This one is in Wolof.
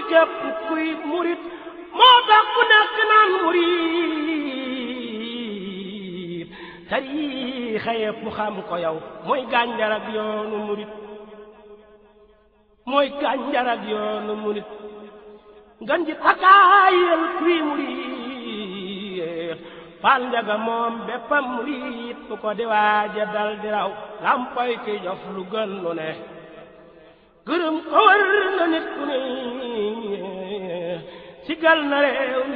képp kuy murit moo tax ku nekk naan murit tariixa yépp xam ko yow mooy gànjar ak yoonu murit mooy gànjar ak yoonu murit ngan ji takaayal kuy murit fal njaga moom béppam murit bu ko di waaja dal di raw lampoy ki jof lu gën lu ne gërëm ko war na nit ku ne sigal na réew